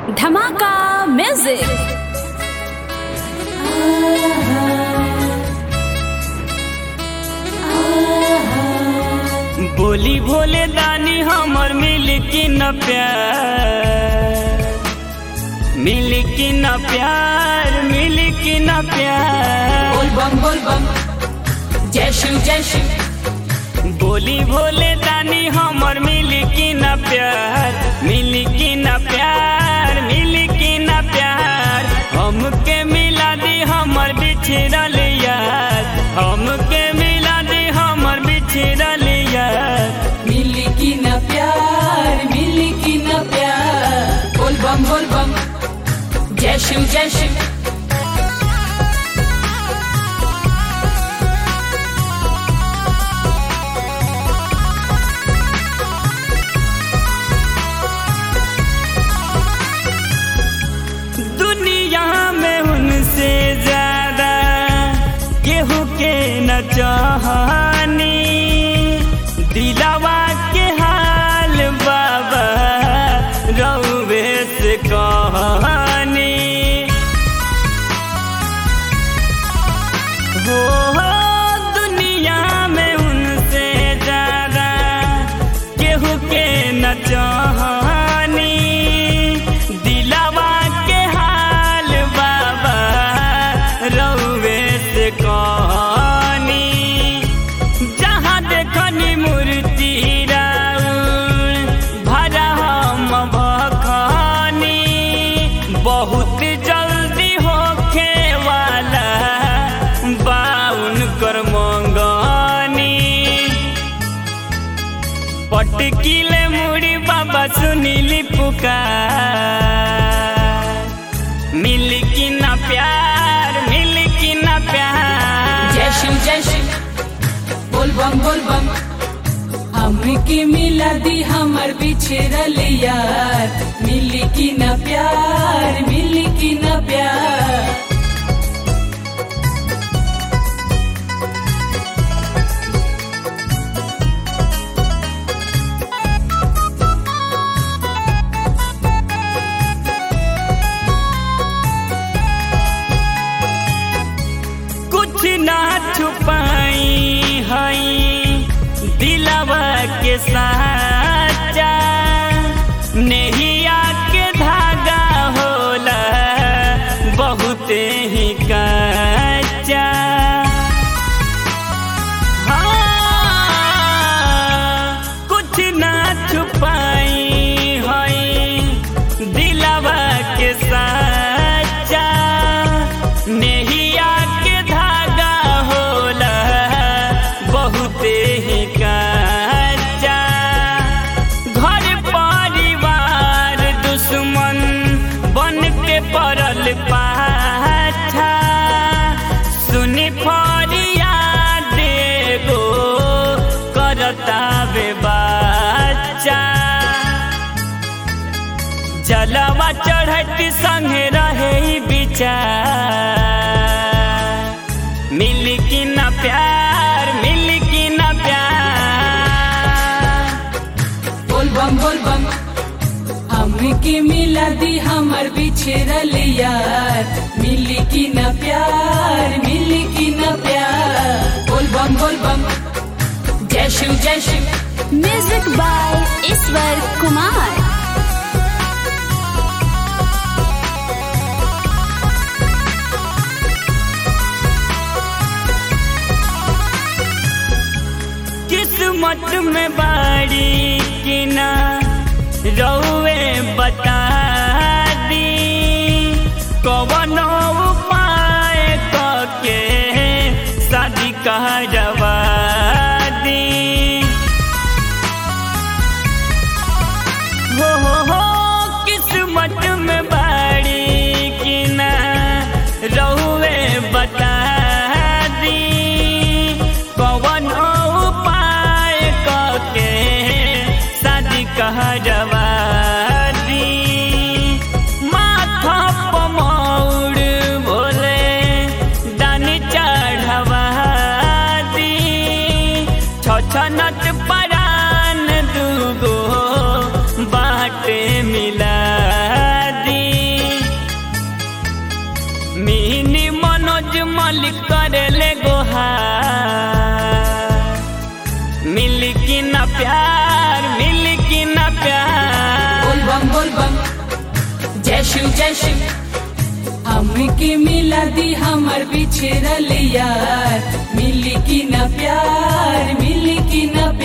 धमाका म्यूजिक बोली भोले दानी हमर मिल की न प्यार मिल की न प्यार मिल की न प्यार बोल बम बोल बम जय शिव जय शिव बोली भोले दानी हमर मिल की न प्यार मिल की न प्यार मिल की न प्यार हमके मिला दी हमर बिछड़ल यार हमके मिला दी हमर बिछड़ल यार मिली की न प्यार मिली की न प्यार बोल बम बोल बम जय शिव जय शिव दुनिया में उनसे ज्यादा केहू के न चाहनी दिलावा के हाल बाबा रउवे से कहानी हो हो दुनिया में उनसे ज्यादा केहू के न चाहनी दिलावा के हाल बाबा रउवे से कहानी जहाँ देखनी मूर्ति राउर भरा हम भखनी बहुत जल्दी होखे वाला बाउन कर मंगनी पटकीले मुड़ी बाबा सुनीली पुकार मिल की ना प्यार मिल की ना प्यार जय शिव जय शिव बोल बम बोल बम हमके मिला दी हमर बिछड़ल यार मिली की न प्यार मिली की न प्यार कुछ ना छुपाई हई दिलवा के साचा नेहिया के धागा होला बहुत ही कच्चा हाँ, कुछ ना छुपाई हई दिलवा के साचा नेहिया के धागा होला बहुत ही कच्चा घर परिवार दुश्मन बन के पड़ल पाछा सुनी फरियाद एगो करता बे बच्चा जलवा चढ़त संगे रहे ई विचार मिल की न प्यार मिल की न प्यार बोल बम बोल बम हमके मिला दी हमर बिछड़ल यार मिली की न प्यार मिली की न प्यार बोल बम बोल बम जय शिव जय शिव म्यूजिक बाय ईश्वर कुमार किस्मत में बाड़ी की ना रउए बता दी कवनो उपाय के शादी कहवा दी हो हो हो किस्मत में बाड़ी की ना रउए बता दी कवन उपाय के शादी कहवा मलिक करेले गोहार मिली कि न प्यार मिली कि न प्यार बोल बम बोल बम जय शिव जय शिव हमके मिला दी हमर बिछड़ल यार मिली की न प्यार मिली की न